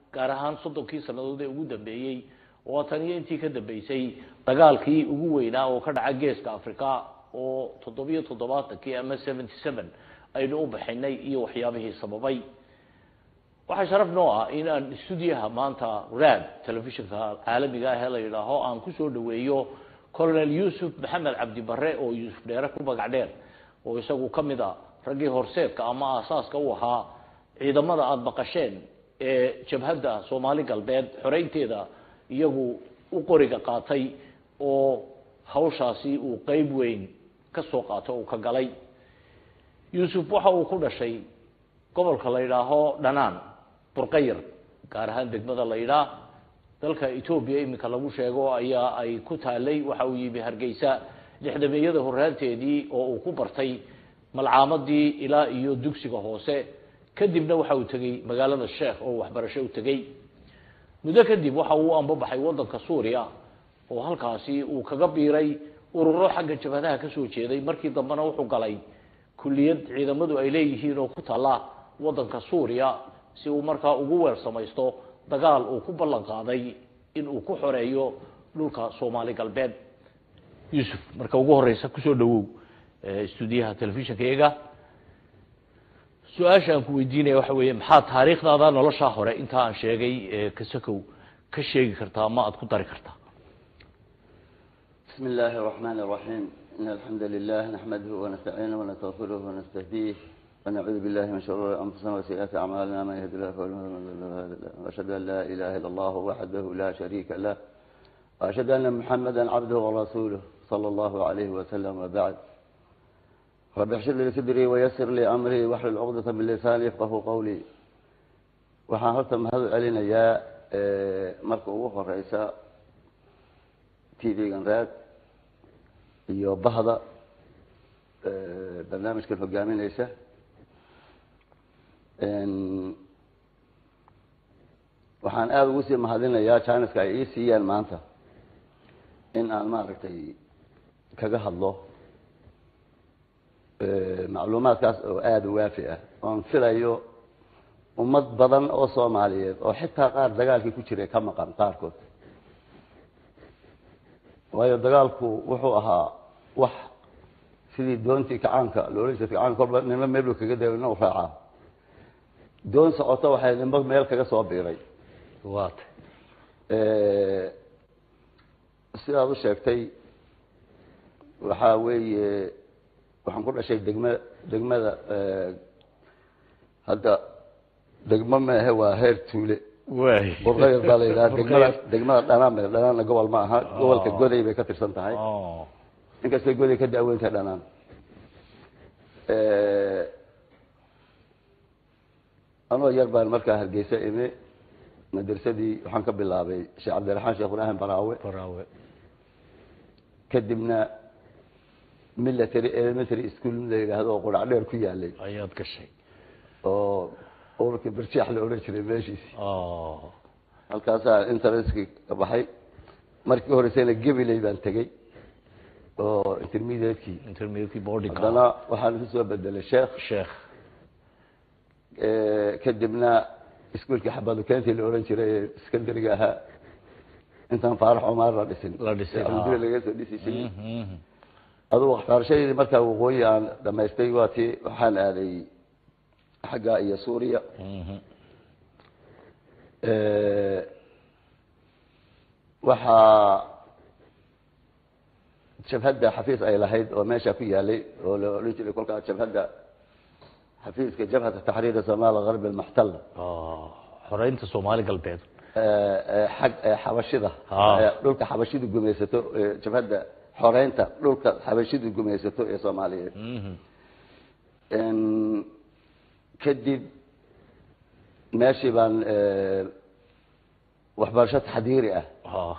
gaar ahaan soddonkii sannadood ee ugu dambeeyey oo tan iyo intii ka dambeysay dagaalkii ugu weynaa oo ka dhaca geeska africa oo toddobiyo toddobaatankii ama seventy seven aynu u baxinay iyo waxyaabihii sababay waxaa sharaf noo ah in aan stuudiyaha maanta rad telefishinka caalamiga ah ee la yidhaaho aan kusoo dhaweeyo colonel yuusuf maxamed cabdi bare oo yuusuf dheere ku magac dheer oo isagu ka mid a raggii horseedka ama aasaaska u ahaa ciidamada aada maqasheen ee jabhadda soomaali galbeed xoreynteeda iyagu u qoriga qaatay oo hawshaasi uu qeyb weyn ka soo qaato uu ka galay yuusuf waxa uu ku dhashay gobolka la yidhaaho dhanaan burqayar gaar ahaan degmada la yidhaah dalka etoobiya iminka lagu sheego ayaa ay ku taalay waxa uu yimi hargeysa lixdameeyada horaanteedii oo uu ku bartay malcaamadii ilaa iyo dugsiga hoose kadibna waxa uu tegey magaalada sheekh oo waxbarasho u tegey muddo kadib waxa uu ambabaxay waddanka suuriya oo halkaasi uu kaga biiray ururo xagga jabhadaha kasoo jeeday markii dambena wuxuu galay kulliyad ciidamadu ay leeyihiin oo ku taalla waddanka suuriya si uu markaa ugu weer samaysto dagaal uu ku ballan qaaday in uu ku xoreeyo dhulka soomaali galbeed yuusuf marka ugu horeysa kusoo dhawow stuudiyaha telefishinka iyaga su-aasha aan ku weydiinaya waxa weeye maxaa taariikhdaada noloshaa hore intaa aan sheegay kasakow ka sheegi kartaa ama aada ku dari kartaa بسم الله الرحمن الرحيم إن الحمد لله نحمده ونستعينه ونستغفره ونستهديه ونعوذ بالله من شرور أنفسنا وسيئات أعمالنا من يهد الله فهو المهتدي وأشهد أن لا إله إلا الله وحده لا شريك له وأشهد أن محمدا عبده ورسوله صلى الله عليه وسلم وبعد رب احشر لي صدري ويسر لي أمري واحلل عقدة من لساني يفقه قولي waxaan horta mahad celinayaa marka ugu horeysa t v-gan raad iyo bahda barnaamijkan hogaamineysa waxaan aada ugu sii mahadinayaa jiniska ay ii siiyeen maanta in aan maaragtay kaga hadlo macluumaadkaas oo aada u waafi ah oon filayo ummad badan oo soomaaliyeed oo xitaa qaar dagaalkii ku jiray ka maqan qaarkood waayo dagaalku wuxuu ahaa wax sidii doontii kacaanka loola jeeda kacaanka kolba nina meelu kaga dayo ina u raacaa doon socoto waxay nimba meel kaga soo biiray waata sidaad u sheegtay waxaa weeye waxaan ku dhashay degma degmada hadda degmo maahe waa heer tuule waay burqayr baa la yidhaha degmada degmada dhanaan ba dhanaanna gobol ma aha gobolka goday bay ka tirsan tahay oh inkastay goday ka daaweyntahay dhanaan anoo yar baan markaa hargeysa imi madrasadii waxaan ka bilaabay sheekh cabdiraxmaan sheekh ibraahim baraawe baraawe kadibna military elementary school la yidhaahdo oo qurac dheer ku yaalay ayaad gashay oo ururkii barjaax la odhan jiray meeshiisi oh halkaasaa interestkii ka baxay markii horeysayna gabiley baan tegey oo intermediatekii intermediate boarding haddana waxaan isu soo bedelay sheekh sheekh kadibna iskuolkii xabadu keentii la odhan jiray ee secondariga ahaa intaan faarax cumaar la dhisin La dhisay, alhamdulillah ah. laga soo dhisi jiray Mhm. adugu waxbarashadeedii markaa waqooyi aan dhamaystay waa tii waxaan aaday xagga iyo suuriya Mhm. waxaa jabhadda xafiis ay lahayd oo meesha ku yaalay oo la odhan jiray kolkaa jabhadda xafiiska jabhata taxriiri somaal garbi almuxtala oh xoreynta soomaali galbeed xag xabashida Ah. ee dhulka xabashidu gumaysato ee jabhadda xoreynta dhulka xabashidu gumaysato ee soomaaliyeed Mhm. En, kadib meeshii baan eh, waxbarasho taxdiiri ah oh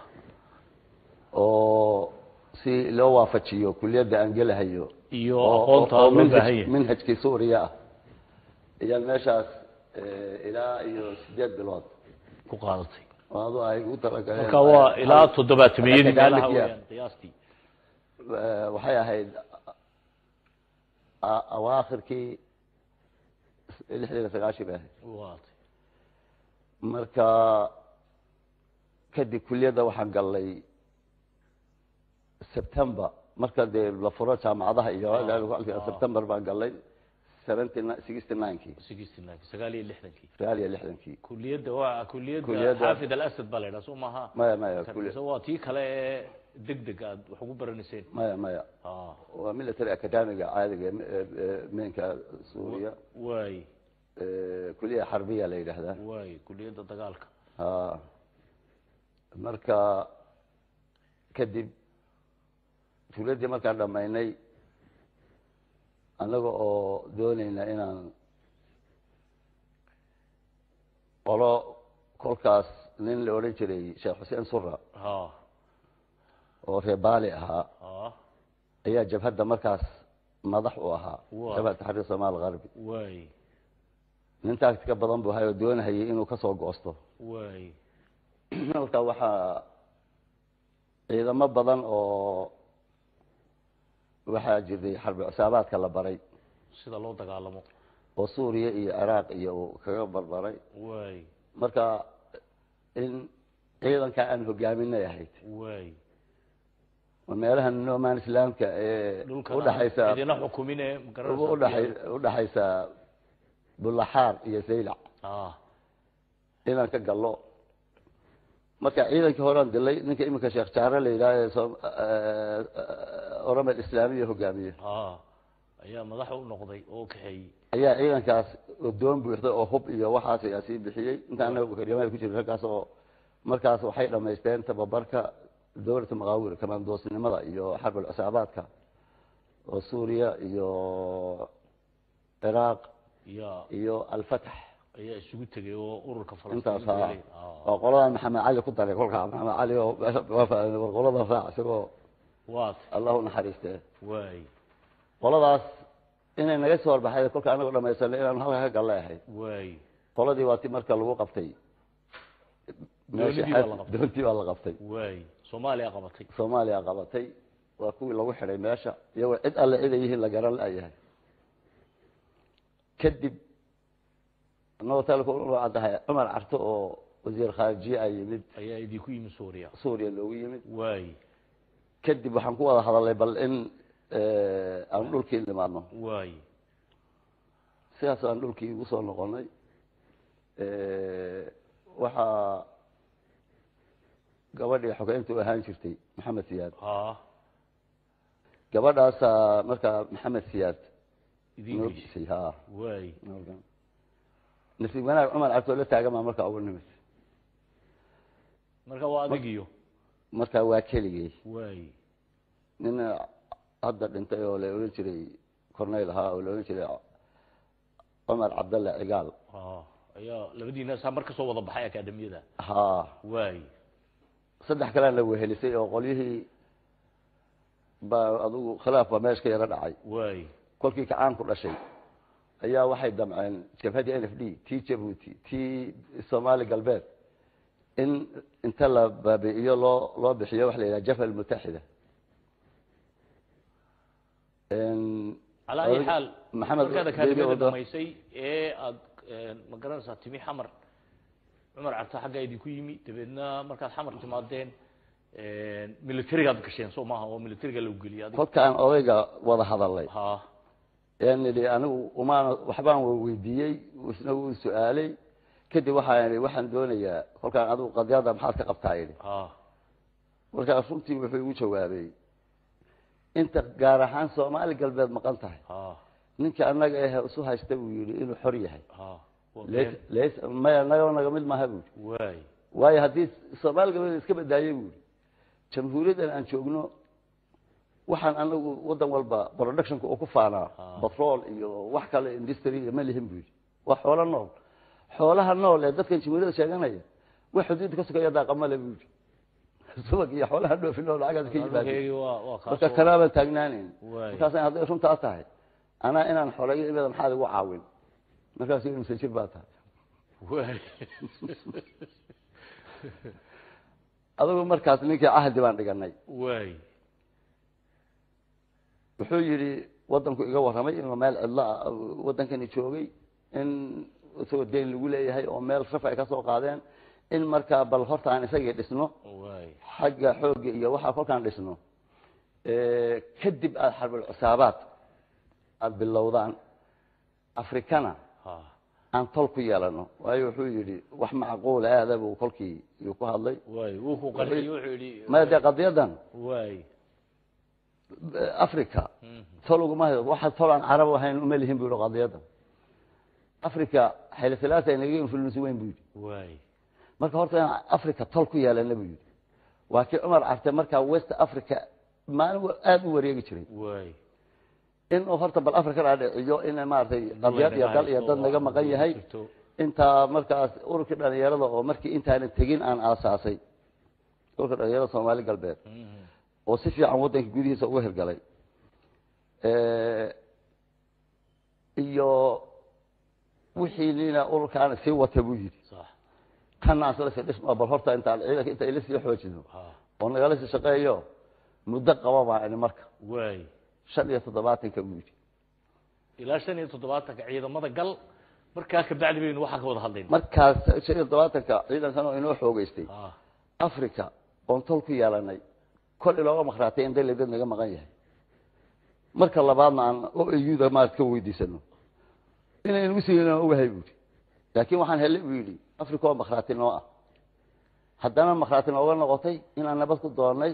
oo si loo waafajiyo kuliyadda aan gelahayo iyo oo- aqoonta oo loo manhaj- baahan yahay manhajkii suuriya ah ayaan meeshaas eh, ilaa iyo sideed bilood ku qaadatay oo adu ay ugu talagaleen marka waa ilaa toddobaatamiyadii Academic meelaha year. weeyaan qiyaastii Eh, waxay ahayd a- awaakhirkii lixdan iyo sagaashii bay ahayd waata marka kadib kuliyadda waxaan gallay september marka dee la furo jaamacadaha iyo Ah. september baan gallay seventy sixty ninekii sixty nine sagaal iyo lixdankii sagaal iyo lixdankii kuliyadda waa kuliyadda Kuliyadda- xaafid alasad baa la yidhaha soo maaha maya maya kuli mise waa tii kale ee deg deg aad wax ugu baranayseen maya maya ah waa military academiga caadiga ee- ee- ee meenka suuriya waay ee, kuliya xarbiya la yidhaahdaa waay kuliyadda dagaalka ha marka kadib tuuladii markaan dhammaynay annaga oo doonayna inaan qolo kolkaas nin la odhan jiray sheekh xuseen sura ha oo reer baali ahaa ha ayaa jabhadda markaas madax u ahaa Waa. jabhad taxriir somaal garbi waay nin taagtika badan buu hayoo doonahayay inuu kasoo goosto waay halka waxaa ciidamo badan oo waxaa jirtay xarbi cusaabaadka la baray sida loo dagaalamo oo suuriya iyo ciraaq iyo uu kaga barbaray waay marka in ciidanka aan hogaaminay ahayd waay oo meelaha noman islaamka ee dhulkan udhaxaysa idina xukumine magaranaysaa udhaxay udhaxaysa bulaxaar iyo zaylac ah inaan ka gallo marka ciidankii horean dilay ninka iminka sheekh jaare la yidhaha ee soo oromel islaamiya hogaamiye ah ayaa madax u noqday oo kaxeeyey ayaa ciidankaas doon buuxda oo hub iyo waxaas ayaa sii bixiyey inta anaga karyamaha ku jira raggaas oo markaas waxay dhamaysteen tababarka dowlata maqaawir kamaandoosnimada iyo xarbal cusaabaadka oo suuriya iyo ciraaq ya iyo alfatax ayaa isugu tegay oo ururka intaas falastiin ha galay. Ah. oo qoladan maxamed cali ku daray kolkaa maxamed cali oo war qolada raac isagoo waat allahu naxariiste waay qoladaas inay naga soo horbaxay kolka anagoo dhamaysanay inaan halka ka gallay ahayd waay qoladii waa ti marka lagu qabtay meeshii Doonidii baa la xad- qabtay. doontii baa la qabtay waay soomaaliya qabatay soomaaliya qabatay waa kuwii lagu xidhay meesha iyagoo cid alle cid ay yihiin la garan la'yahay kadib anagoo talku caddahay cumar carto oo wasiir khaarijiye a yimid ayaa idinku yimi suuriya suuriya loogu yimid waay kadib waxaan ku wada hadalnay bal in aan dhulkii nimaadno waay sidaas aan dhulkii ugu soo noqonay waxaa gabadhii xogeynta u ahaan jirtay maxamed siyaad ah gabadhaasaa markaa maxamed siyaad idin noo geysay disay ha waay nasiib wanaag cumar cabdoo la taagan baa markaa ugu nimid marka waa adigiyo markaa waa keligay waay nin hadda dhintay oo la odhan jiray corneyl ahaa oo la odhan jiray cumar cabdalle cigaal ah ayaa labadiina saa mar kasoo wada baxay akademiyada ha waay saddex kalea la wehelisay oo qolyihii baa adugu khilaaf baa meesh ka yaro dhacay waay kolkii kacaan ku dhashay ayaa waxay damceen jabhadii n f d tii jabuuti tii soomaali galbeed in inta la baabi'iyo loo loo bixiyo waxa la yidhaha jabha almutaxida calaa ayi xaal maxamed markaad Debi akademiyada Odo- dhamaysay ee aad ma garanaysaa timi xamar cumar carta xaggaa idinku yimi dabeedna markaad xamar timaadeen militarigaad gasheen soo maaha oo militariga lagu geliyay adiga kolkaan odayga wada hadalay ha yaan idhi anigu umaana waxbaan weydiiyey isna wuu su-aalay kadib waxaan idhi waxaan doonayaa kolkaan adigu qadyada maxaad ka qabtaa idhi ha markaas runtii wuxuu igu jawaabay inta gaar ahaan soomaali galbeed maqan tahay ha ninka annaga eh isu haysta buu yidhi inuu xor yahay ha waa leys been. leys maya nagoo naga mid maaha buu yidhi waay waayo haddii soomaali galbeed iska badaayey buu yidhi jamhuuriyaddan aan joogno waxaan anagu waddan walba productionka oo ku faanaa Ah. batrool iyo wax kale industry iyo ma lihin buu yidhi waa xoolo nool xoolaha nool ee dadkan jamhuuriyadda sheeganaya wax xuduudda ka sugaya daaqamale buu yidhi subag iyo xoolaha dhoofi nool lacagaas ka yimaadeen Adalkeygii waa waa marka kaasoo kanaabaan taagnaanayn Waay. markaasaan hadday runtaa tahay anaa inaan xoolayo imada maxaad igu caawin markaasu imse jir baa tahay waay adigu markaas ninkii cahdi baan dhiganay waay wuxuu yidhi waddanku iga warramay inuu meel cidlo ah waddankani joogay in isagoo deyn lagu leeyahay oo meel raf ay ka soo qaadeen in markaa bal horta aan isagii dhisno waay xagga xoogga iyo waxaa kolkaan dhisno kadib aada xarbul cusaabaad aada bilowdaan afrikana ha aan tol ku yeelano waayo wuxuu yidhi wax macquula aada buu kolkii yuu ku hadlay waay wuu ku qanciyo wuxuu yidhi maya dee qadiyadan waay africa tol uguma hayo waxa tol aan carab ahayn uma lihin bu yihi qadiyadan africa xayla salaasa inaga influence weyn bu yidhi waay marka horta inaan africa tol ku yeelana bu yidhi waa kii cumar carte markaa west africa maalin wa- aada u wareegi jiray waay inuu horta bal africa dhaadhiciyo in maaragtay qadiyad iyo dal iyo dad naga maqan yahay jirto. intaa markaas ururkii dhalinyarada oo markii intaanan tegin aan aasaasay ururka dhalinyarada soomaali galbeed Mhm. oo si fiican waddanka gudihiisa uga hirgalay iyo wixii nina ururkaana sii wata buu yidhi sax kana asla si dhisma bal horta intaan ciidanka inta ila sii xoojino ha oo nagala sii shaqeeyo muddo qaba baa ini marka waay shan iyo toddobaatanka buu yidhi ilaa shan iyo toddobaatanka ciidamada gal markaa kabacdi baynu waxaa ka wada hadlayna markaas shan iyo toddobaatanka ciidankan oo inoo xoogeystay ha africa oon tol ku yeelanay kol ilooga maqraatay in dal dad naga maqan yahay marka labaadna aan o auda maarad ka weydiisano inaynu usiinan ogahay buuhi laakiin waxaan helay buu yidhi africa oo makhraati noo ah haddana makhraati nooga noqotay inaan nabad ku doonnay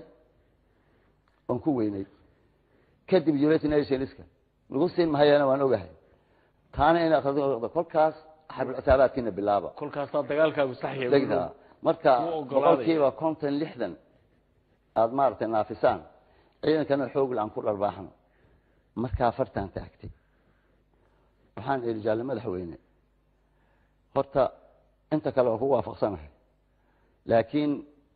oon ku weynay kadib united nationska nagu siin mahayana waan ogahay taana inay akhriati nooga noqoto kolkaas xarbilcitaabaadkiina bilaaba kolkaasaa dagaalkaagu saxya degta marka Wuu ogolaaday. boqolkiiba konton lixdan aada maaragtay naafisaan ciidankana xoogla aan ku dharbaaxno markaa fartaan taagtay waxaan idhi jaalle madaxweyne horta inta kale waan ku waafaqsanahay laakiin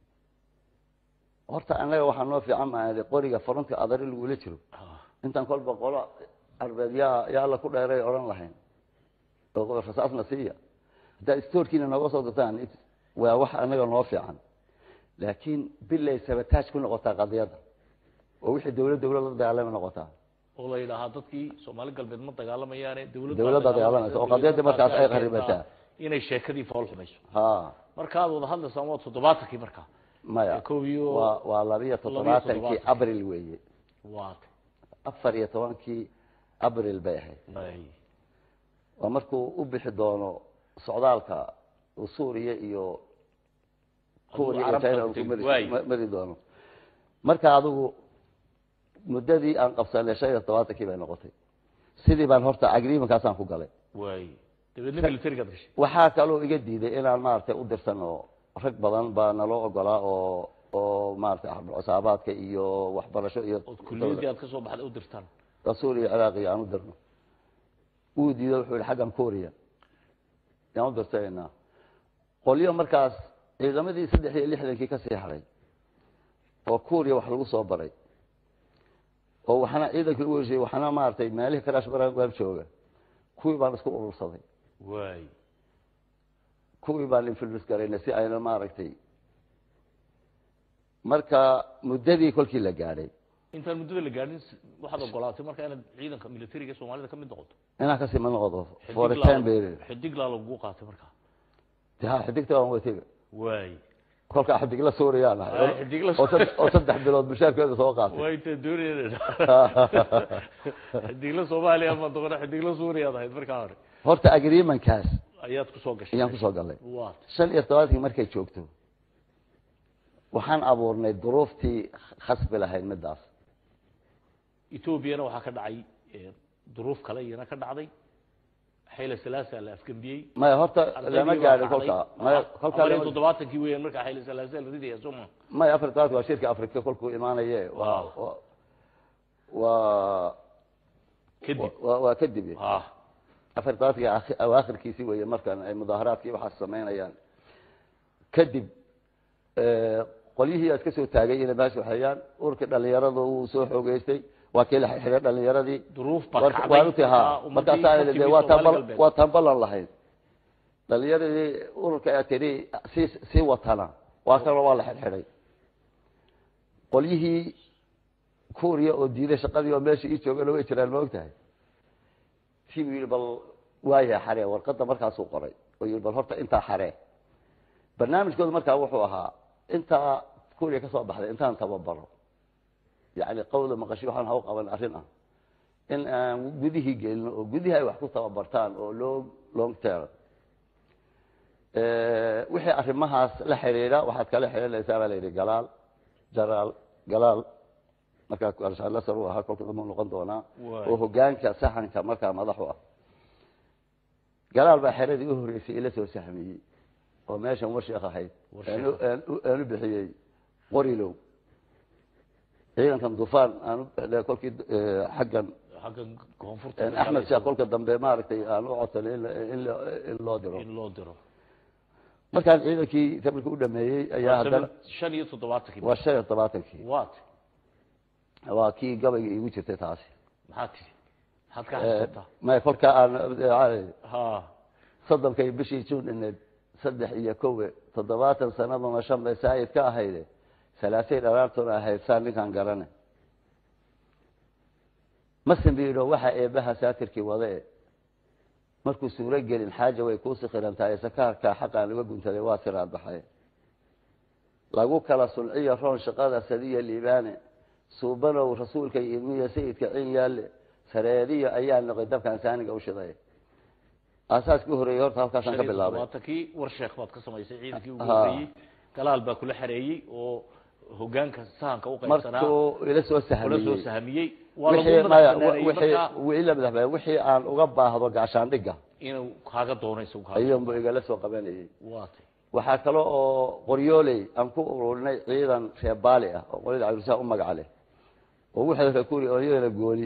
horta annaga waxaa noo fiican maa idhi qoriga frontka adari lagula jiro intaan kolba qolo arbeed yaa yaa alla ku dheeray odhan lahayn oo rasaasna siiya haddaad stoorkiina nooga soo dirtaan it- waa wax annaga noo fiican laakiin bilay sabataaj ku noqotaa qadiyadda oo wixii dawlad dawlad la dagaalama noqotaa oo la yidhaahaa dadkii soomaali galbeed ma dagaalamayaane dawladda Dawladda dagaalamaysa, oo qadiyadda markaas ay kharibataa. inay sheekadii fool xumayso ha markaad wada hadlaysaan waa toddobaatankii markaa maya Ee, kow iyo- waa waa labiyo toddobaatankii toddobaatan. abril weeye waa afar iyo tobankii abril bay ahayd ay waa markuu u bixi doono socdaalka uu suuriya iyo kuuriya iyo carabta china ku uu ku tegi mari- waaye. ma- mari doono marka adigu muddadii aan qabsanay shan iyo todobaatankii bay noqotay sidii baan horta agreementkaasaan ku galay waay dabeedna militarigaad gashay waxaa kaloo iga diiday inaan maaragtay u dirsan oo rag badan baa naloo ogolaa oo oo maaragtay cusaabaadka iyo waxbarasho iyo ood kulliyadii aad ka soo baxday u dirtaan suuriya ciraaqi aan u dirno wuu diiday wuxuu yihi xaggan korea yaan u dirtanaynaa qolyo markaas ciidamadii saddex iyo lixdankii kasii haray oo korea wax lagu soo baray oo waxna ciidankii lagu heshiiyey waxna maaragtay meelihii karaash baraan waan jooga kuwii baan isku urursaday waay kuwii baan influence garaynay si ayna maaragtay marka muddadii kolkii la gaadhay intaan muddada la gaadhin s- waxaad ogolaatay marka inaad ciidanka militariga soomaalida ka mid noqoto inaan kasii ma noqdo for a time period xidiglaa lagugu qaatay markaa de ha xidigta waan watega waay kolkaa xidigla suuriyaan ahay Ay, xidigla oo sad- oo saddex bilood mushaarkeeda soo qaatay waa inta doonayeen xidigla soomaaliya ma doqona xidigla suuriyaad ahayd markaa hore horta agreementkaas ayaad kusoo gashay ayaan kusoo galay waa shan iyo todobaadkii markay joogto waxaan abuurnay duruuftii khasbi lahayd midaas etoobiyana waxaa ka dhacay eh, duruuf kale iyana ka dhacday xayla salaasa la afgembiyey maya horta lama gaadhin Ardaydii kolkaa baa maya dhacday. kolkaa afar iyo lama- toddobaatankii weeyaan markaa xayla salaasa la ridaya sooma maya afar iyo todobaadki waa shirka afrika kolkuu imaanaye waa Ah. waa- waa kadib waa waa kadib ah afar iyo todobaadkii akhir- awaakhirkiisii weeye markan ay mudaaharaadkii waxaas samaynayaan kadib eh, qolyihii aad ka soo taagay inay meesha waxeeyaan ururkii dhalinyarada uu soo xoogeystay waa kii la xidhay dhalinyaradii duruuf baa War- kacday waan u tihi ha ummadii markaasaa ka idhi timid dee waa Soomaali taan galbeed. waa taan ballan lahayd dhalinyaradii ururka aad tidhi sii sii watana waa kaloo waa la xidhxidhay qolyihii kuuriya oo diiday shaqadii oo meesha ii joogana way jiraan ma ogtahay tii buu yidhi bal waayahay xaree warqadda markaasuu qoray oo yii bal horta intaa xaree barnaamijkooda markaa wuxuu ahaa intaa kuriya ka soo baxday intaan tababaro yani qawda maqashi waxaan haw qaban arrin ah in aan gudihii gelino oo gudihii ay wax ku tababartaan oo long long term wixii arrimahaas la xiriira waxaad kala xiriiraysaa baa la yidhi galaal jaraal galaal markaa arshalasar u ahaa kolka dambe noqon doonaa oo hogaanka saxanka markaa madaxu ah galaal baa xeradii u horreysay ila soo sahmiyey oo meeshan warsheekh ahayd aanu bixiyey qorilow ciidankan dufaan aan kolkii xaggan xaggan koonfurta axmed sheekh kolka dambe maaragtay aan u codsanay in loo diro in loo diro markaan ciidankii tabarka u dhameeyey ayaa haddana shan iyo toddobaatankii waa shan iyo todobaatankii wat waa kii gabayga iigu jirtay taasi maxaad tidhi maxaad ka xasuusataa may kolka aan ha soddonkay bishii juun ineed saddex iyo kowe toddobaatan sanaduna shan bay saayid ka ahayde salaasay dharaartuna ahayd saa ninkaan garane masin bu yidhi waxaa eebaha saatirkii wade markuu suuro gelin xaaja way kuu sikhiran tahay sakaarkaa xaqaan laga guntaday waa siraad baxay lagu kala sulciyo roon shaqada sadiya liibaane suubanow rasuulka idmiya sayidka cin yaalle sareediyo ayaa noqay dabkaan saaniga u shiday aasaaskii horeeyey horta halkaasaan ka bilaabay todobaatankii war sheekh baad ka samaysay ciidankii ugu Ha. horreeyey galaal baa kula xareeyey oo hogaanka sahanka u qaybsanaa markuu ila soo kula soo sahmiyey sahamiyey waa lagu wixii maya madax wixii markaa ila madaxbay wixii aan uga baahdo gaashaandhigga inuu kaaga doonayso kaaga ayuunbu igala soo qabanayay waatay waxaa kale oo qoryooley aan ku ururinay ciidan reer baali ah oo qolyada cabdisaa u magaca leh oo wixii rakuri oo iyadana gooni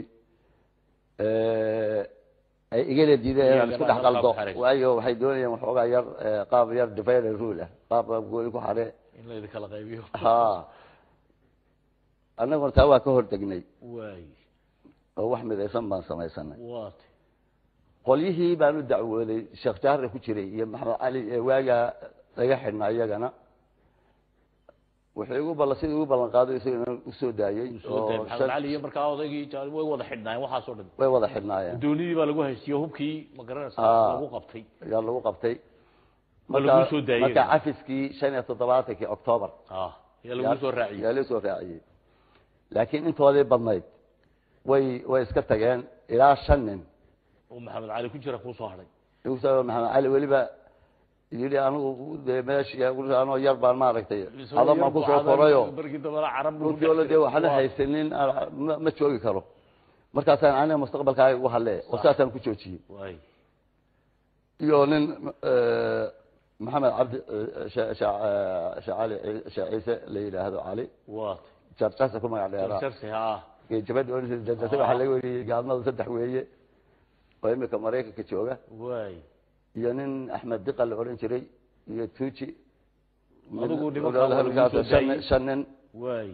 ay igala diideen inaan isku dhex qaldo waayo waxay doonayeen waxoogaa yar qaab yar divider rule ah qaab qaab gooni ku xare in la idinkala qaybiyo ha annaguna taa waa ka hortegnay waay oo wax midaysan baan samaysanay waatay qolyihii baan u dacwooday sheekh jaarre ku jiray iyo maxamed cali ee waagaa laga xidhnaa iyagana wuxuu igu ballan sidii igu ballan qaaday isagana usoo daayey soo day oo maxamed shan- cali iyo markaa odaygii jaal way wada xidhnaayeen waxaasoo dhan way wada xidhnaayeen doonidii baa lagu haystiyo hubkii ma garanaysa Ah. lagu qabtay ayaa lagu qabtay Waa lagu soo daayey. marka cafiskii shan iyo toddobaatankii octoobar ah yaa lagu soo raaciyey yaa lagu soo raaciyey laakiin intoodii badnayd way way iska tageen ilaa shan nin oo maxamed cali ku jira kuu soo hadhay igu soo maxamed cali weliba yidhi anigu dee meeshii anoo yar baan maaragtay adan baan kusoo korayo barkii dambana carab buu runtii oo dee waxna haysanin aan- ma- ma joogi karo markaasaan aniga mustaqbalkaaga ugu hadle oo saasaan ku joojiyey waay iyo nin eh, maxamed cabdi eh, Sha- Sha- eh, Sha- cali Sheekh ciise la yidhaahdo cali waatay jarjasa ku magac dheeraa jarjarsi ha jabada jarjasa waxaa laga weriyey gaalmada saddex weeye oo imika maraykanka jooga waay iyo nin axmed diqa la odhan jiray iyo tuuji Adigu nimankaa waa lagu halkaas soo shan daayey. shan nin waay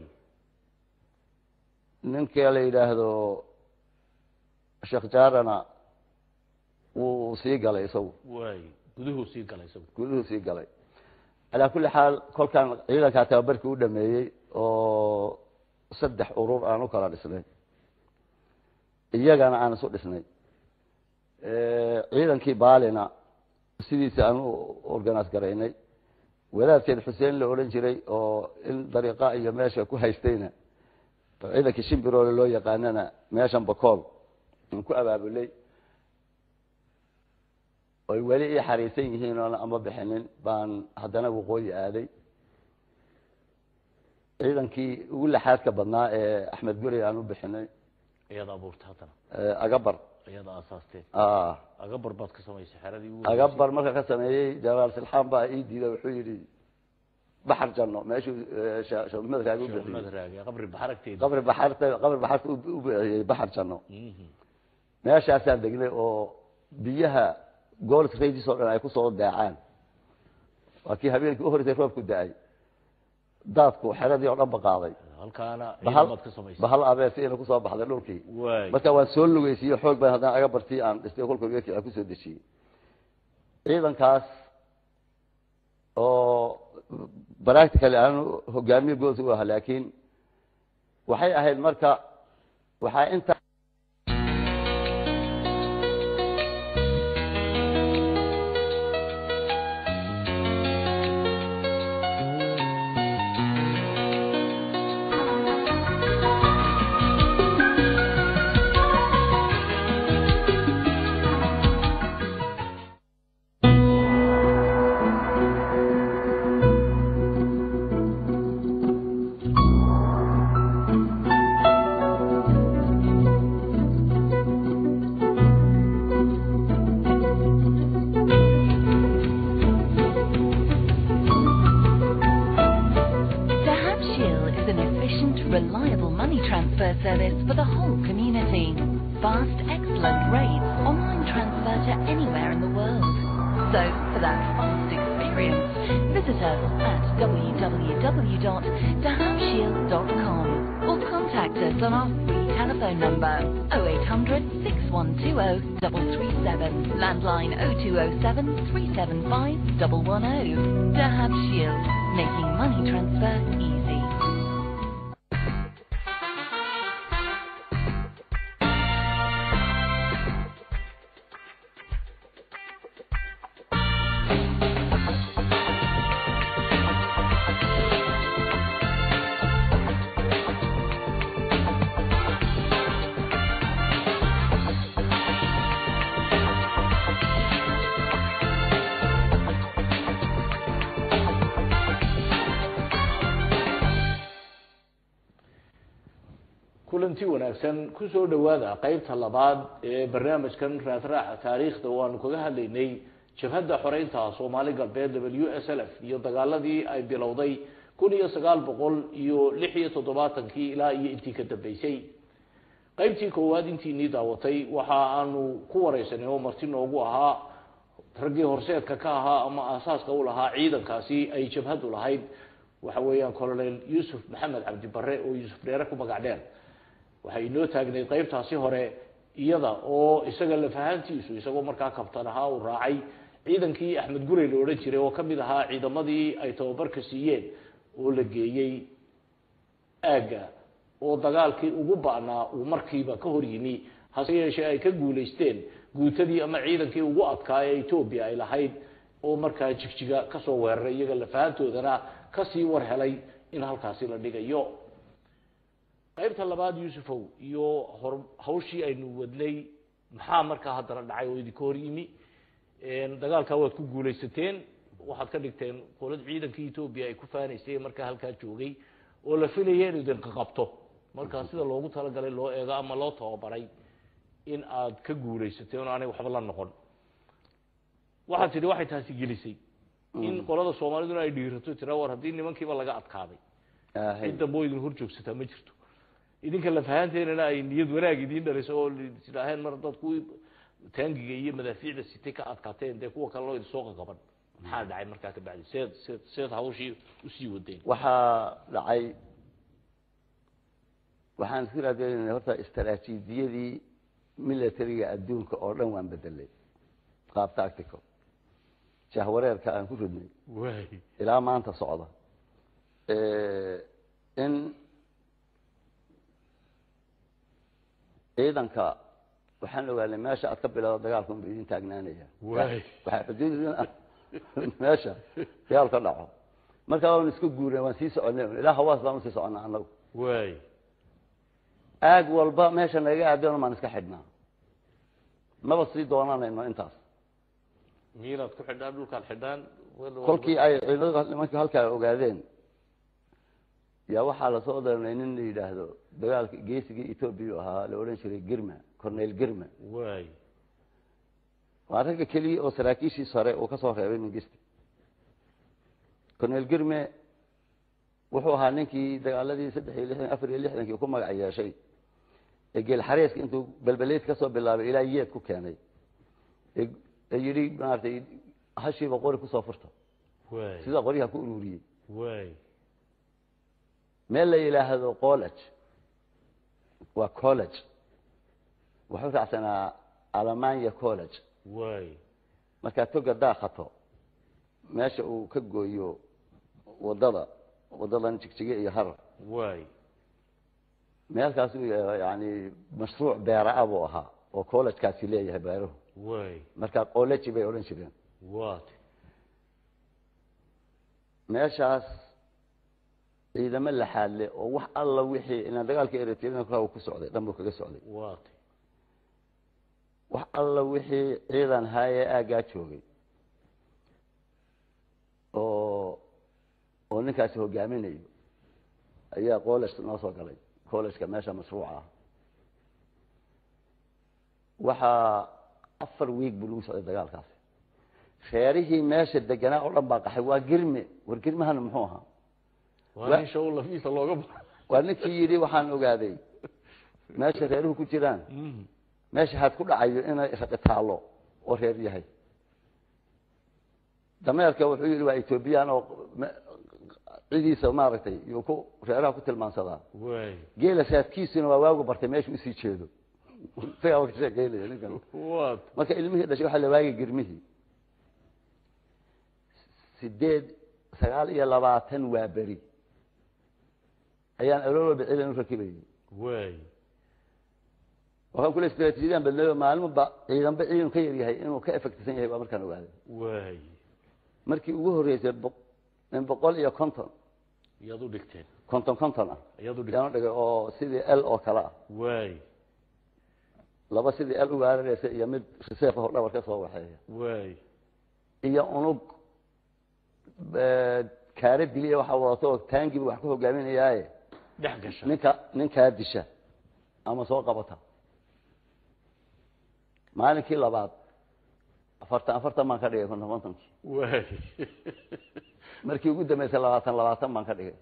ninka la yidhaahdo sheekh jaarana wuu sii galay isagu waay guduhuu sii galay isagu guduhu sii galay calaa kulli xaal kolkaan ciidankaa tababarkii u dhameeyey oo saddex urur aan u kala dhisnay iyagana aan isu dhisnay ciidankii baalina sidiisa aan u organise garaynay wadaadkeed xuseen la odhan jiray oo in dariiqa iyo meesha ku haystayna oo ciidankii shimbiroole loo yaqaanana meeshan bakool aan ku abaabulay oy weli ii xariisan yihiin oona ama bixinin baan haddana waqooyi aaday ciidankii ugu laxaadka badnaa ee axmed guri aan u bixinay iyada abuurta haddana ee agabar iyada aasaasteen ah, agabar baad ka samaysay xeradii ugu agabar marka ka sameeyey jalaal silxaan baa ii diiday wuxuu yidhi baxar janno meeshuu ee, Sheekh Sheekh maxamed raagi u Sheekh bixiyey Maxamed Raagi qabri baxaragteeda qabri baxarta qabri baxarta u u bixiyey baxar janno Mhm. meeshaasaan degnay oo biyaha goolka radiis oo dhan ay kusoo daacaan waa kii habeenkii u horeysay roobku da-ay daadku xeradii oo dhan ba qaaday halkaana bahal ciidamaad ka samaysay bahal abeesi ina kusoo baxday dhulkii waay marka waan soo lugeysiiye xoog baan haddana aga bartii aan dhistay kolka geedkii aan kusoo dejiyey ciidankaas oo practically aan hogaamiye goos u ah laakiin waxay ahayd marka waxaa inta reliable money transfer service for the whole community. Fast, excellent rates, online transfer to anywhere in the world. So, for that fast experience, visit us at www.dahabshield.com or contact us on our free telephone number 0800 6120 337, landline 0207 375 110. Dahab Shield, making money transfer easy. kulanti wanaagsan kusoo dhawaada qeybta labaad ee barnaamijkan raadraaca taariikhda oo aanu kaga hadlaynay jabhadda xoreynta soomaali galbeed w s l f iyo dagaaladii ay bilowday kun iyo sagaal boqol iyo lix iyo toddobaatankii ilaa iyo intii ka dambeysay qeybtii koowaad intiinii daawatay waxa aanu ku wareysanay oo marti noogu ahaa raggii horseedka ka ahaa ama aasaaska u lahaa ciidankaasi ay jabhaddu lahayd waxa weeyaan colonel yuusuf maxamed cabdi bare oo yuusuf dheere ku magac dheer waxay inoo taagnayd qeybtaasi hore iyada oo isaga lafahantiisu isagoo markaa kabtan ahaa uu raacay ciidankii axmed gurey la odhan jiray oo kamid ahaa ciidamadii ay tababarka siiyeen oo la geeyey aagga oo dagaalkii ugu ba'naa uu markiiba ka hor yimi hase yeeshee ay ka guulaysteen guutadii ama ciidankii ugu adkaa ee etoobiya ay lahayd oo markaa jigjiga kasoo weeraray iyaga lafahantoodana kasii war helay in halkaasi la dhigayo qaybta labaad yuusufow iyo hor hawshii aynu wadnay maxaa markaa haddana dhacay oo idinka hor yimi dagaalkaa waad ku guulaysateen waxaad ka dhigteen qolad ciidankii etoobiya ay ku faanaysay markaa halkaa joogay oo la filaya inu idinka qabto markaa sida loogu talagalay loo eego ama loo tababaray in aad ka guulaysateen oo aanay waxba la noqon waxaad tidhi waxay taasi gelisay in qolada soomaaliduna ay dhiirato tira war haddii nimankiiba laga adkaaday cid dambe oo idin hor joogsataa ma jirto idinka lafahaanteenana ay niyad wanaag idiin dhalisay oo tidhaaheen mar dad kuwii taangiga iyo madaafiicda sitay ka adkaateen dee kuwa kale loo idinsoo qaqaban maxaa dhacay markaa ka bacdi seed seed seed hawshii usii wadeen waxaa dhacay waxaan isku raadinayna horta istaraatiijiyadii militariga adduunka oo dhan waan bedelay qaab tactical jahwareerka aan ku ridnay waay ilaa maanta socda in ciidanka waxaan ogaanay meesha aad ka bilowda dagaalka unba idin taagnaanaya Waay. waxaa xuduud idin ah meesha dagaal ka dhaco markaa waan isku guurnay waan sii soconay ilaa hawaas baan usii soconnaa annagu waay aag walba meesha naga aadona maan iska xidhnaa maba sii doonanayno intaas miinaad ku xidhaan dhulkaad xidhaan kolkii ay ciidamada nimankii halkaa ogaadeen yaa waxaa lasoo daranay nin la yidhaahdo dagaalka geesigii etoobiya ahaa la odhan jiray girma cornel girma waay waa ragga keliya oo saraakiishiis hore uu ka soo reebay mingiste cornel girme wuxuu ahaa ninkii dagaaladii saddex iyo lixdan afar iyo lixdankii ku magac yeeshay ee geel xareeska intuu belbeleed ka soo bilaabay ilaa yeed ku keenay ee ee yidhi maaragtay hashiiba qori kusoo furta waay sidaa qoryaha ku ururiyey waay meel la yidhaahdo college waa college wuxuu raacsanaa alemania college waay markaa toga daakhato meesha uu ka gooyo wadada wadadan jigjige iyo harar waay meelkaas uu yani mashruuc beera-a buu ahaa oo collegekaasi leeyahay beeruhu waay markaa college bay odhan jireen waat meeshaas ciidamo laxaadle oo wax alla wixii inaan dagaalka eritrea ku ku socday dhan buu kaga socday waat wax alla wixii ciidan haaye aaggaa joogay oo oo ninkaasi hogaaminayo ayaa college noo soo galay collegeka meesha mashruuca ah waxaa afar wiig buu lagu socday dagaalkaasi reerihii meesha deganaa oo dhan baa qaxay waa girme war girmahana muxuu ahaa waa nin show lafiisa looga ba waa ninkii yidhi waxaan ogaaday meesha reeruhu ku jiraan Mm. meesha had ku dhacayo inay raqi taallo oo reer yahay dameerka wuxuu yidhi waa etoobiyaan oo me- cidiisa maaragtay yuu ku reeraha ku tilmaansadaa waay geela saadkiisuna waa waagu bartay meeshu usii jeedo isagaa ka sheekeynaya ninkan waad marka ilmihii dhashay waxaa la waagay girmihii sideed sagaal iyo labaatan waa beri ayaan aloolooba ciidan u rakibayay waay waxaan kule istraatiijiyadaan badnayo maalinba ciidanba ciidan ka yar yahay inuu ka efektisan yahay baa markaan ogaaday waay markii ugu horreysay boq- in boqol iyo konton iyaad u dhigteen konton konton ah iyaad u dhigteen yaan u dhigay oo sidii l oo kale ah waay laba sidii l ugaarareysa iyo mid riseef oo dhabar ka soo waxeeya waay iyo unug eh, kaara diliya waxaa wadato oo taangiba wax ku hogaaminayaaye dhex gasha ninka ninkaa disha ama soo qabata maalinkii labaad afartan afartan baan ka dhigay konton kontonkii waay markii ugu dambeysay labaatan labaatan baan ka dhigay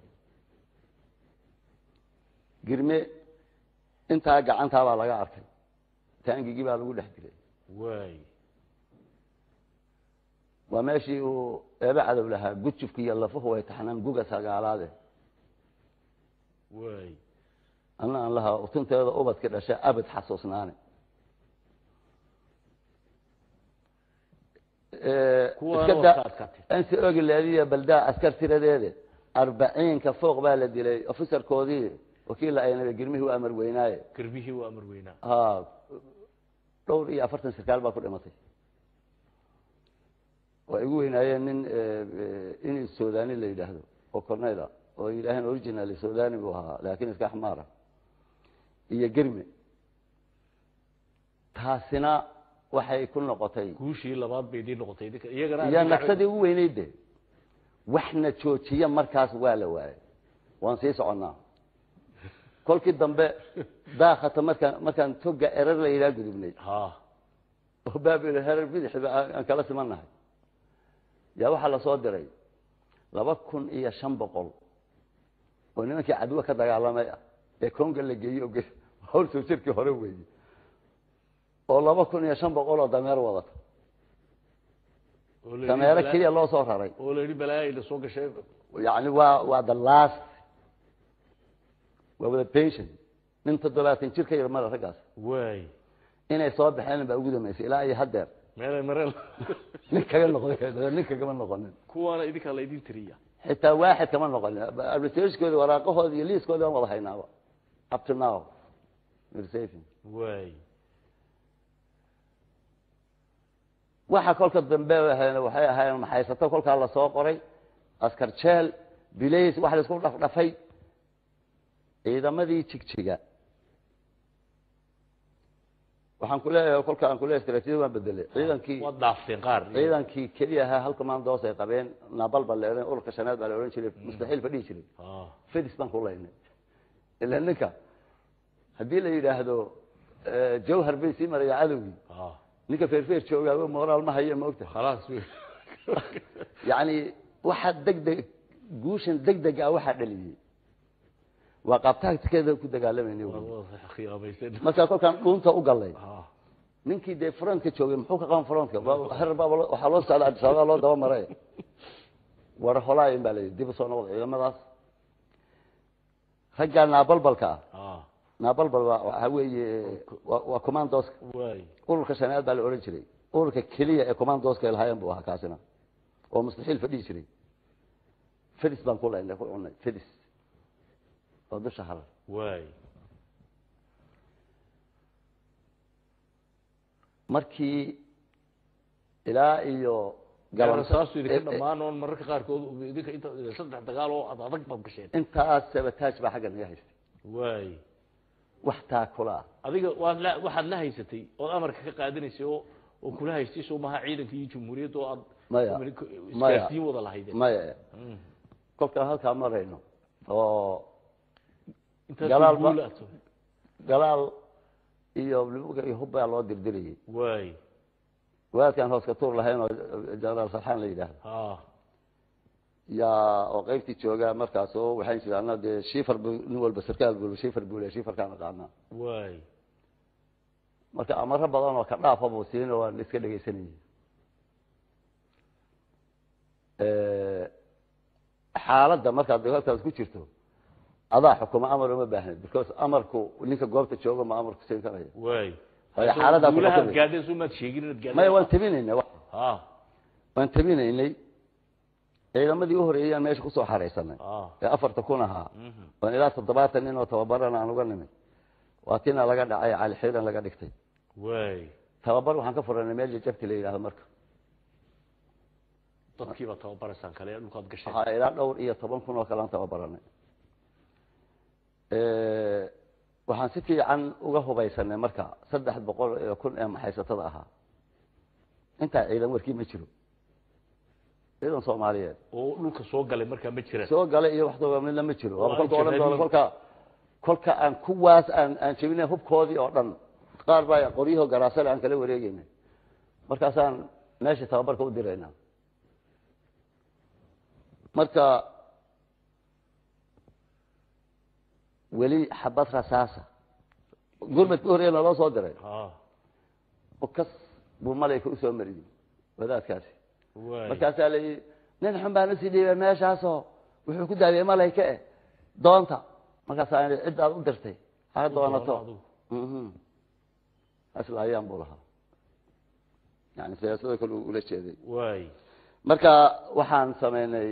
girme intaa gacantaa baa laga arkay taangigii baa lagu dhex dilay waay waa meeshii uu eebe cadow lahaa gujufka iyo lafuhu way taxnaan guga sagaalaade waay anna aan lahaa utunteeda ubadka dhashay abad xasuusnaane Kuwaana iska waa da- ka adkaatay. insi ogi leediya baldaa askar tiradeede arbaciinka fooq baa la dilay ofisarkoodii wakiilla aynaba girmihii u amar weynaaye garbihii waa amar weynaa ha dhowr iyo afartan sarkaal baa ku dhimatay waa igu weynaayeen nin in sudani la yidhaahdo oo corneyl ah oo yidhaaheen original sudani buu ahaa laakiin iska axmaara iyo germe taasina waxay ku noqotay guushii labaad bay idin noqotay idinka iyagana iyo naqsadii ugu weyneyd de waxna joojiya markaas waa la waayay waan sii soconnaa kolkii dambe daakata markaan markaan toga erar la yidhaha gudubnay ha oo baabil herer bidixba aan aan kala simannahay yaa waxaa lasoo diray laba kun iyo shan boqol oo nimankii cadwo ka dagaalamay ah ee konga la geeyey oo ge- hawl soo jirkii hore weeye oo laba kun iyo shan boqol oo dameer wadata oo la yidhi dameero balaa- keliya loo soo raray oo la yidhi balaayayna soo gashay yani waa waa the last waa wada pension nin toddobaatan jir ka yar mara raggaas waay inay soo baxeen baa ugu dambeysay ilaa iyo haddeer meelay mareen nin kaga noqday nin kagama noqonin kuwaana idinkaa la idin tiriya xitaa waaxid kama noqonin administrationkooda waraaqahooda iyo liiskooda aan wada haynaaba up to now we're saving waay waxa kolka dambe ahayn waxay ahaayeen maxaysato kolkaa lasoo qoray askar jeel bilays wax laisku dhafdhafay ciidamadii jigjiga waxaan ku leeyahay kolka aan kuleeyahay istaraatiijiyada waan bedelay ciidankii waad dhaafteen qaar ciidankii keliya ahaa hal commandos ay qabeen nabal baa la odhan ururka shanaad baa la odhan jiray mustaxiil fadhihi jiray ha fedis baan ku laynay ila ninka haddii la yidhaahdo eh, jawhar bay sii maraya cadowgii ha ninka feerfeer joogaa moraal ma hayo ma ogta khalaas wey yacni waxa degdeg guushan degdeg ah waxaa dhaliyey waa qaabtaagtikeeda ku dagaalamayna wey. khiyaamaysan markaa kolkaan dhuunta u gallay ha ninkii dee frontka joogay muxuu ka qaban frontka Waa- herer baa loo- waxaa loo socda addis ababa loo daba maray war holaayin baa layidhi dib u soo noqda ciidamadaas raggaa naabalbalka ah ha naabalbal waa waxaa weeye waa waa commandoska waay ururka shanaad baa la odhan jiray ururka keliya ee commandoska ay lahaayeen buu ahaa kaasina oo mustaxiil fadhihi jiray fedis baan ku laynay ku cunay fedis oo dusha harar waay markii ilaa iyo galasaasu idinka Eh, eh, dhammaan oon mararka qaarkood idinka inta saddex dagaal oo ad adag baad gasheen intaas sabataaj baa xagga naga haystay waay wax taakula ah adiga waad la waxaad la haysatay ood amarka ka qaadanaysay oo oo kula haystay soo maha ciidanka iyo jumhuuriyadda oo aad Maya. communico- Maya. isgaarsiin wada lahaydeen maya Mm. kolkaan halkaa marayno oo intaas Galaal guul ba- aad soo- galaal iyo libuga iyo hub baa loo dirdirayay waay waadkaan hoos ka tuur lahayn oo jenaraal sarxaan la yidhaahdo ha yaa oo qaybtii joogaa markaas oo waxaan jira anna dee shifar bu nin walba sarkaal bul shifar buu le shifarkaan aqaanaa waay marka amaro badan oo ka dhaafa buu siin oo waan iska dhegaysanayay xaaladda markaad halkaas ku jirto adaa xukuma amar uma baahnid because amarku ninka goobta jooga ma amarku siin karaya waay Waayo xaaladdaa ku guulahaad xukumay. gaadheen soo maad sheegin inaad gaadheen maya waan tabinaynay wa- ah waan tabinaynay ciidamadii u horeeyaan meesha kusoo xaraysanay ah ee afarta kun ahaa mhm waan ilaa toddobaatan nin oo tababaran aan uga nimid waa tina laga dhacay cali xiiran laga dhigtay waay tababar waxaan ka furanay meel jajabti la yidhahdo marka dadkiiba tababaraysaan kale ee dhulkaad gasheen waxaa ilaa dhowr iyo toban kun oo kale aan tababaranay waxaan si fiican uga hubaysanay marka saddex boqol iyo kun ee maxaysatada ahaa intaa ciidan warkii ma jiro ciidan soomaaliyeed oo dhulka soo galay markaa ma jiraan soo galay iyo waxdaba midna ma jiro Waa waaba kolka odhan doona jabhadii. kolka kolka aan kuwaas aan aan jebinay hubkoodii oo dhan qaar baa qoryaho garaasale aan kala wareegeynay markaasaan meesha tababarka u diraynaa marka weli xabad rasaasa gurmadka horreeya naloo soo diray ah ukas buu malayka usoo mariyey wadaadkaasi waay markaasaa la yidhi nin xun baa nasii dhiibay meeshaasoo wuxuu ku daadiyey malayka eh doonta markaasaa idhi cid aad u dirtay ha doonato adigu. Mhm. asla ayaan buu lahaa yani siyaasado kale uu ula jeeday waay marka waxaan sameynay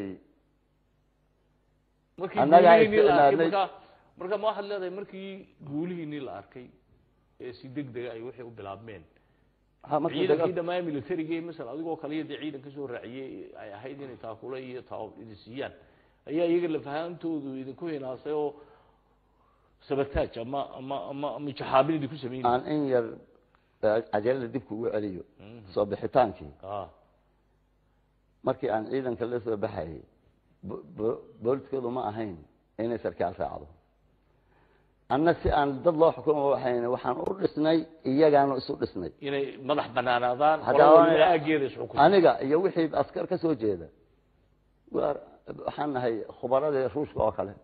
markii Annaga ay guulihiinii la arkay isticmaalnay- markaa marka ma waxaad leedahay markii guulihiinii la arkay ee si deg dega ay waxay u bilaabmeen ha markuu ciidankii dagaal- dhammaan militariga masala adigoo kaliya dee ciidan kasoo raaciyey ay ahayd inay taakule iyo taa idin siiyaan ayaa iyaga lafahaantoodu idinku hinaasay oo sabataaj ama ama ama ama jaxaabin idinku sameynay aan in yar eh, cajalada dibka ugu celiyo soo bixitaankii ah markii aan ciidanka la soo baxayay bo- bo- booliskoodu ma ahayn inay sarkaal raacdo anna si aan dad loo xukumo waxayn waxaan u dhisnay iyagaanu isu dhisnay inay madax banaanaadaan Haddaba qolo waliba aniga- aageeda isxukunto aniga iyo wixii askar ka soo jeeda waa- waxaan nahay khubaradii ruushka oo kale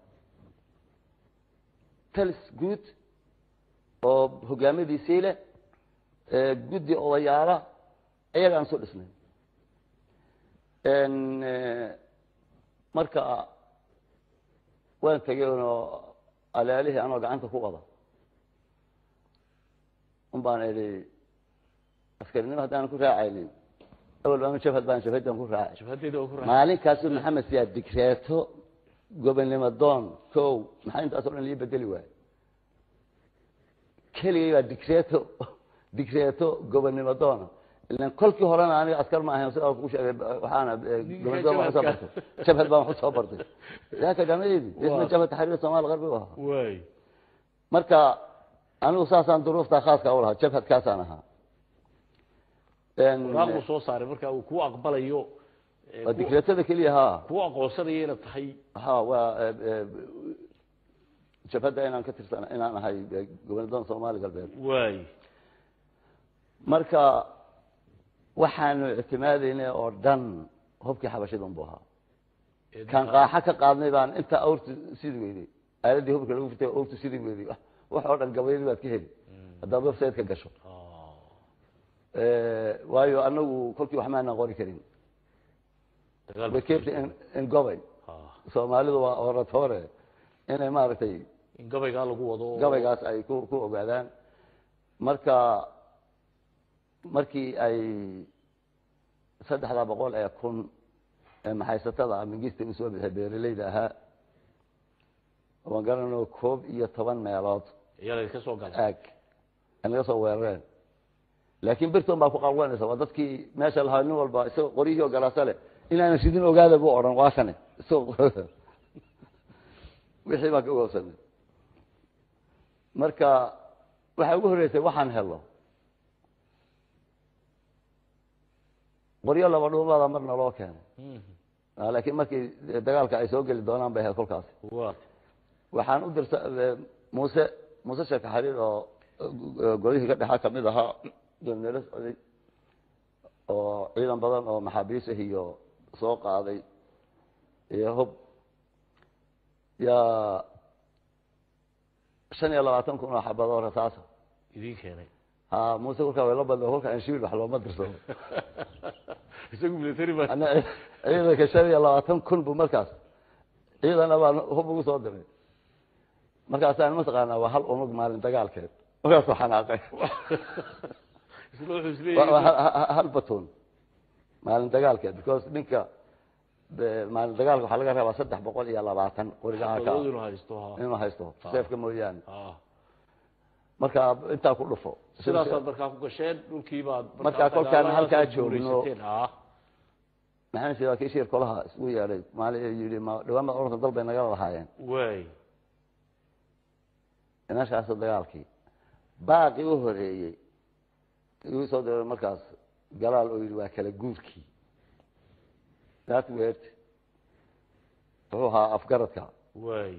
talis guud oo hogaamadiisii leh ee guddi odayaala iyagaan isu dhisnay En, eh, marka waan tegay oo alaalihii anoo gacanta ku wada un baan idhi askarinimo haddaanan ku raacaynin awal ama jabhad baan jabhadan ku raacay jabhadeeda oo ku raac maalinkaasuu maxamed siyaad digreeto gobonnimo doon kow maxaa intaas oo dhan lii bedeli waayey keligay baa digreeto digreeto gobonnimo doona ilan kolkii horena aniga askar ma ahayn sidaa ku sheegay waxaana eh, gobonnimo doon waxu soo bartay jabhad baan waxu soo bartay yaaka jamadeedi isna Waa. jabhad taxriir soomaali qarbi u ahaa waay marka anigu saasaan duruufta khaaska u lahaa jabhadkaasaan ahaa En, waraaq buu soo saaray marka uu ku aqbalayo ee, waa ku- digreetada keliya haa ku aqoonsanayo inaad tahay ha waa eh, eh, jabhadda inaan ka tirsan inaan ahay eh, gobonadooda soomaali galbeed waay marka waxaanu ictimaadaynay oo dhan hubkii xabashidan buu ahaa Ee, kan qaaxa ka qaadnay baan inta awrtu sidi weyday aaladii hubka lagu furtay awrtu sidi weyday wax oo dhan gabayadii baad ka heli haddaad website-ka gasho ah, Eh, waayo anagu kolkii wax maanaan qori karin dagaal way keentay in- in gobay ah, soomaalidu waa oratoore inay maaragtay in gabaygaa lagu wado oo- gabaygaas ay ku ku ogaadaan marka markii ay saddexda boqol ee kun ee maxaysatada ah mingista usoo bixay beeralayda ahaa waan garanayno koob iyo toban meelood ayaa laydinka soo galay aag ay naga soo weerareen laakiin birton baa ku qalwanaysa waa dadkii meesha lahaa nin walba isagoo qoryihii oo galaasa leh inaanan sidin ogaada buu odhan waa kane isagoo wixii baan ka ogaabsanay marka waxaa ugu horreysay waxaan helo qoryo laba dhuumada marna loo keenay Mhm. Ah, laakiin markii dagaalka ay soo geli doonaan bay ahayd kolkaasi waa waxaan u dirsa eh, muuse muuse sheeka xariir oo eh, golihii ka dhexa kamid ahaa doonmeelo socday oo ciidan badan oo maxaabiis ah iyo soo qaaday iyo hub yaa shan iyo labaatan kun oo xabad oo rasaasa idiin keenay ha muuse kolkaa way la badna kolka aan shibil wax looma dirsado isagu military baa ana ciidanka shan iyo labaatan kun bu markaas ciidana baan hub ugu soo diray markaasaan mataqaanaa waa hal unug maalin dagaalkeed markaasuu xanaaqay isla wuxuu Waa- waa isleeyahay hal- hal- hal batoon maalin dagaalkeed because ninka de- maalin dagaalka waxaa laga rabaa saddex boqol iyo labaatan qoriga aka xabadoodu inuu haysto ha inuu haysto seefka mooyaane ha marka intaa ku dhufo sidaasaad markaa ku gasheen dhulkii baad Markaa kolkaan dagaaladaas halkaa aad joogno- guulaysateen. ha maxaan sheegaa kii shiir kolaha isugu yeedhay maalin yidhi ma dhawaan baad oranta dal bay nagala lahaayeen way meeshaasoo dagaalkii baaqi u horeeyey igu soo diray markaas galaal oo yidhi waa kala guurkii that word wuxuu ahaa afgaradka way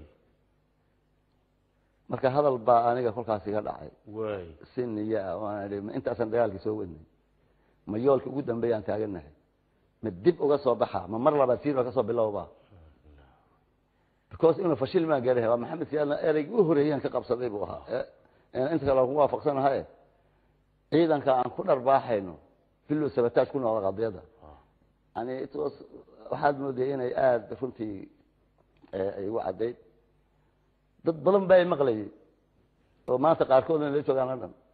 marka hadal baa aniga kolkaas iga dhacay way si niyo ah waan idhi ma intaasaan dagaalkii soo wadnay ma yoolka ugu dambeeyaan taaganahay ma dib uga soo baxa ma mar labaad siirba kasoo bilowba because inuu fashil maan gaarahay waa maxamed siyaadna ereygii u horeeyaan ka qabsaday buu ahaa ee- ee inta kale waan ku waafaqsanahay ciidanka aan ku dharbaaxayno bilow sabataaj ku noqda qadiyada yani it was waxaad moodaya inay aada runtii ee, ay igu caddayd dad badan baa i maqlayay oo maanta qaarkoodna la joogaan la dhan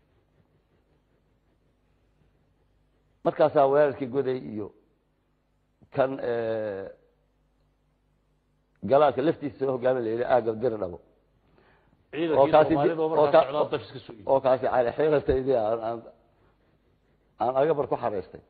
markaasaa weerarkii goday iyo kan galaalka laftiisa soo hogaami la yidhi aaga diri dhabo oo ciidankii kaasi soomaalida oo oo markaa ka- socdaa dafiska soo oo kaasi cali xiirataydii aan aan aan agabar ku xaraystay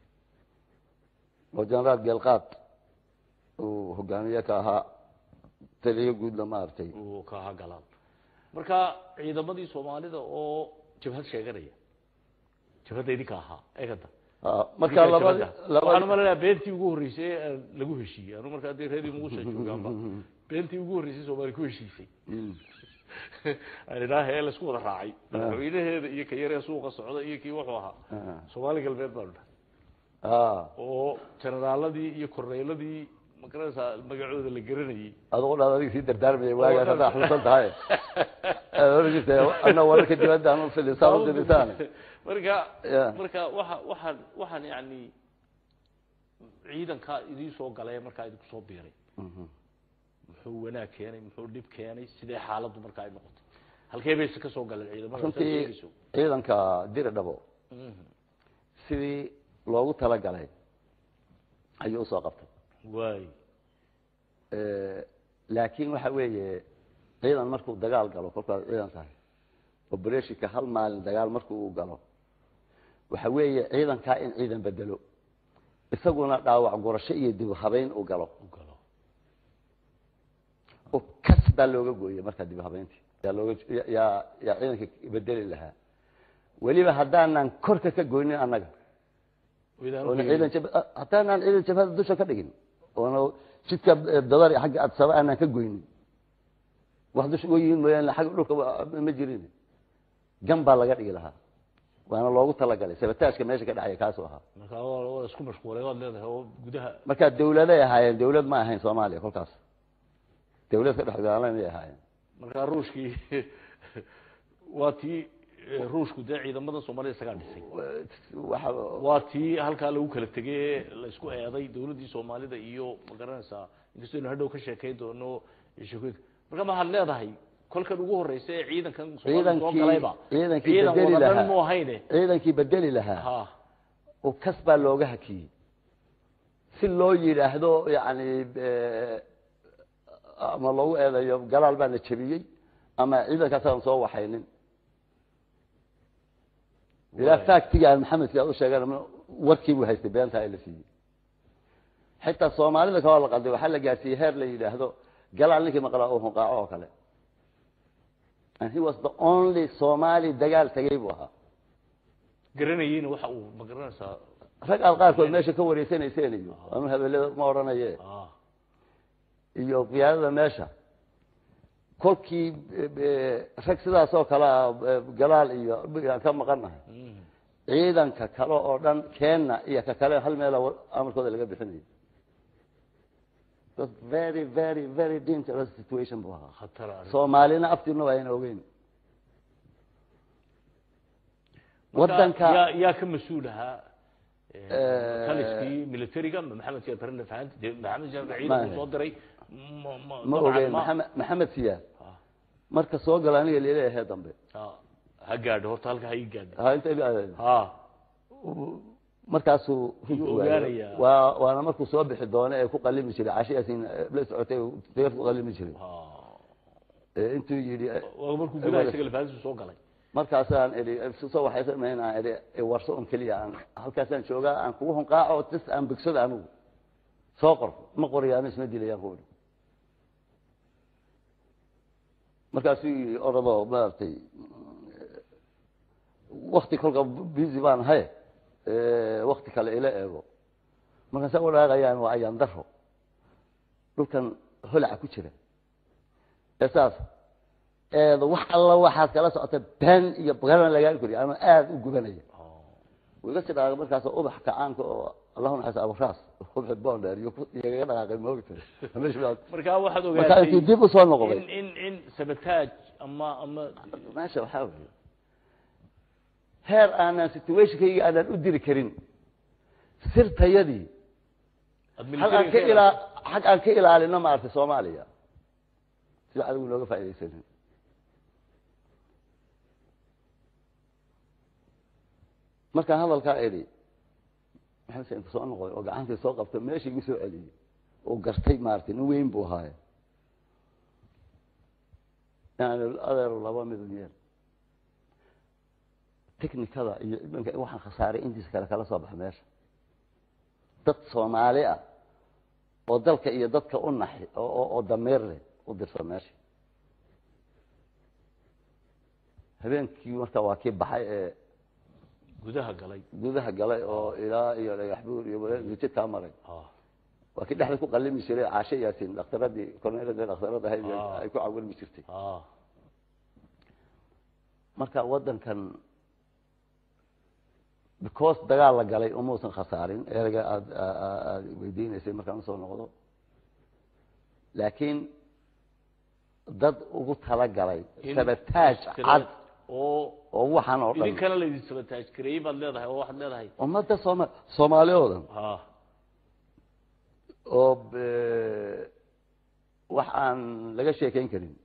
oo generaal geelqaad uu hogaamiye ka ahaa taliyo guudna maaragtay uu ka ahaa galaan marka ciidamadii soomaalida oo jabhad sheeganaya jabhadda idinka ahaa eegada Ah, marka labadi waxaan labadi umaleynaya beentii ugu horreysay ee lagu heshiiyey anu markaa dee reer muuse joogaanba beentii ugu horreysay soomaali ku heshiisay Mm. aan idhaaha ee laisku wada raacay madaxweynaheeda iyo ka yaree suuqa socda iyo kii wuxuu ahaa Ah. soomaali galbeed baanu dhahay Ah, oo generaaladii iyo korneyladii magaranaysaa magacooda la garanayay adigu dhaad adiga sii dardaarmaya waagaa haddaa xusan tahay Aad oran jirtay ana wararka dibadda aan u filisaan u diritaan marka Yeah. marka waxa waxaan waxaan yani ciidankaa idin soo galay markaa idinku soo biiray muxuu wanaag keenay muxuu dhib keenay sidee xaaladdu markaa ay noqotay halkee bayse ka soo galeen ciidamada saad runtii sheegayso ciidanka diri dhabo Mhm. sidii loogu talagalay ayuu usoo qabtay waay laakiin waxa weeye ciidan markuu dagaal galo kolkaad ciidan tahay operationka hal maalin dagaal markuu uu galo waxa weeye ciidankaa in ciidan bedelo isaguna dhaawac gurasho iyo dib u habeyn uu galo u galo oo kas baa looga gooyey markaa dib u habeyntii yaa looga yaa yaa ciidanka bedeli lahaa weliba haddaanan korka ka goynin annaga Ciidan oona u ciidan jab hataanaan ciidan jabhada dusha ka dhigin oona jidka dadar iyo xagga adsaba aanaan ka goynin wax dusha uga yihiin mooyaane xagga dhulka wa- ma jirin gan baa laga dhigi lahaa waana loogu talagalay sabataajka meesha ka dhexaya kaasuu ahaa markaa waa waa isku mashquulay waad leedahay oo gudaha marka dawladay ahaayeen dawlad ma ahayn soomaaliya kolkaas dawlad ka dhex dagaalamay ahaayeen markaa ruushkii waa tii eh, ruushku dee ciidamada soomaalida isagaa dhisay waxa waa tii halkaa lagu kala tegay ee la isku eeday dawladdii soomaalida iyo ma garanaysaa inkastoo inu hadhow ka sheekayn doono sheekooyinka marka maxaad leedahay kolkan ugu horeysa ee ciidankan soomaalida soo ciidankii galayba ciidankii ciidan bedeli wada dhan lahaa mu ahayne ciidankii bedeli lahaa ha oo kas baa looga hakiyey si loo yidhaahdo yani eh, ama loogu eedeeyo galaal baana jebiyey ama ciidankaasaan soo waxaynin ilaa factiga aan maxamedki aad u sheegan warkii buu haystay beentaa la siiyey xitaa soomaalida kaloo la qalday waxaa la gaarsiiyey heer la yidhaahdo galaal ninkii maqlaa oo hunqaaco oo kale and he was the only somali dagaal tagay buu ahaa garanayeyna waxa uu ma garanaysaa rag aad qaarkood meesha ka wareysanayseen iyo anu habelada ma odhanaye ah iyo qiyaadada meesha kolkii eh, eh, rag sidaas oo kale ah eh, galaal iyo aan ka maqannahay mhm. ciidanka kale oo dhan keenna iyo ka kale hal meela wa- amarkooda laga bixinayo was very very very dangerous situation buu ahaa khatar arrin. soomaalina aftiina waa ayna ogeyn Marka wadanka yaa yaa ka mas-uul ahaa Eh, taliskii militariga ma maxamed siyaad barre fahanti dee maxamed siyaad Ma ciidanku ahayn. soo diray ma ma ma dabcan ogeyn ma- maxamed maxamed siyaad Ah, marka soo gala aniga leleeyahay dambe ah, ha gaadho horta halka ha ii gaadho ha inta ila- ha markaasuu Yuu ogaanayaa. waa waana markuu soo bixi doono ee ku qalimi jiray cashiyaasiin la socotay deef ku qalimi jiray ha ee intuu yidhi waa markuu gudaha isaga lafahantiisu soo galay markaasaan idhi soo waxay samaynaa idhi warso un keliya aan halkaasaan joogaa aan kugu hunqaaco tis aan bigsado anigu soo qor ma qoriyaan isma dilayaan ku idhi markaasuu yidhi oradoo maaragtay wakti kolka busy baan ahay wakti kale ila eego markaasa wadhaaqayaan waa ayaan daro dhulkan holaca ku jira ee saas eedo wax alla waxaad kala socota been iyo bagaran lagaa koriya ama aada u gubanaya wiga si dhaqaaqay markaas ubax kacaanka oo allahu naxas aburaas ubax bonder iyo ku- igaga dhaqaaqay moogta marka waxaad markaa intuu ogaatay dib usoo noqday in in in sabotaaj ama ama meesha waxaa weeye heer aanan situationkayga aanan u diri karin sirtayadii aad hal aan ka militariga ilaa xag aan ka ilaalino maaragtay soomaaliya sida adigu nooga faaidaysanin markaan hadalkaa idhi maxamed sa inta soo noqday oo gacantii soo qabtay meeshii igu soo celiyey oo gartay maaragtay nin weyn buu ahaaye yani adeero laba mid yeel technicada iyo imanka waxaan khasaaray intiisa kale kala soo baxa meesha dad soomaali ah oo dalka iyo dadka u naxi oo oo- oo dameer leh u dirsa meesha habeenkii marka waa kii baxay ee gudaha galay gudaha galay oo ilaa iyo dhagax buur iyo jidkaa maray ah waa kii dhexda ku qalimi jiray caashe yaasin dhakhtaradii korneeladii dhakhtarada ahayd Ah. ay ku cawilmi jirtay ah marka wadankan because dagaal la galay umuusan khasaarin ereyga aad aad weydiinaysay markaan usoo noqdo laakiin dad ugu talagalay in sabataaj cad oo oo waxaan oo dhan idinkana laydin sabotaaj gareeyey baad leedahay oo waxaad leedahay ummadda sooma soomaali oo dhan ah oo be- wax aan laga sheekeyn karin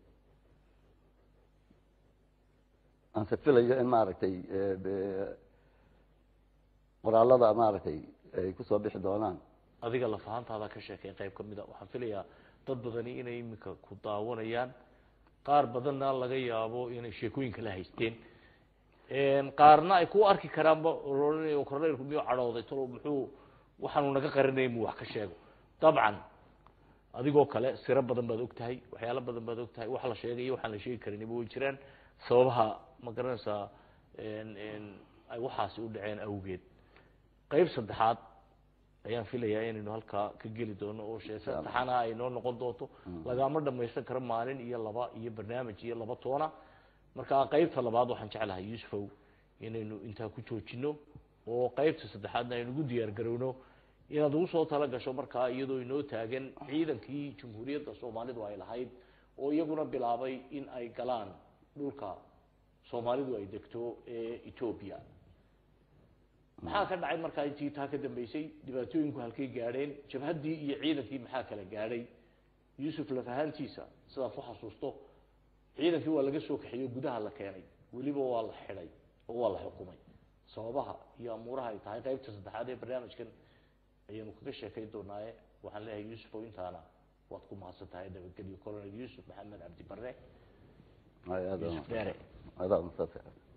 aan se filayo in maaragtay eh, be- qoraalada maaragtay ay kusoo bixi doonaan adiga lafahantaada ka sheekay qayb ka mid a waxaan filayaa dad badani inay iminka ku daawanayaan qaar badanna laga yaabo inay sheekooyin kala haysteen qaarna ay ku arki karaanba oranay korneylku miyuu cadhooday talo muxuu waxaanu naga qarinaya muu wax ka sheego dabcan adigoo kale siro badan baad og tahay waxyaalo badan baad og tahay wax la sheegay iyo waxaan la sheegi karinba way jiraan sababaha ma garanaysaa ay waxaasi u dhaceen awgeed qayb saddexaad ayaan filayaa inaynu halkaa ka geli doono oo shee saddexana ay noo noqon doonto lagama dhamaysan karo maalin iyo laba iyo barnaamij iyo laba toona marka qaybta labaad waxaan jeclahay yusufow inaynu intaa ku joojino oo qaybta saddexaadna aynu ugu diyaar garowno inaad ugu soo tala gasho markaa iyadoo inoo taagan ciidankii jamhuuriyadda soomaalidu ay lahayd oo iyaguna bilaabay in ay galaan dhulka soomaalidu ay degto ee etoobiya maxaa ka dhacay markaa intii taa ka dambeysay dhibaatooyinku halkay gaadheen jabhaddii iyo ciidankii maxaa kala gaadhay yuusuf lafahaantiisa sidaad ku xasuusto ciidankii waa laga soo kaxeeyo gudaha la keenay weliba waa la xidhay oo waa la xukumay sababaha iyo amuuraha ay tahay qaybta saddexaad ee barnaamijkan ayaanu kaga sheekayn doonaaye waxaan leeyahay yuusuf oo intaana waad ku mahadsan tahay nabadgelyo colonel yuusuf maxamed cabdi barre Ay, aad yuusuf dheere aad aad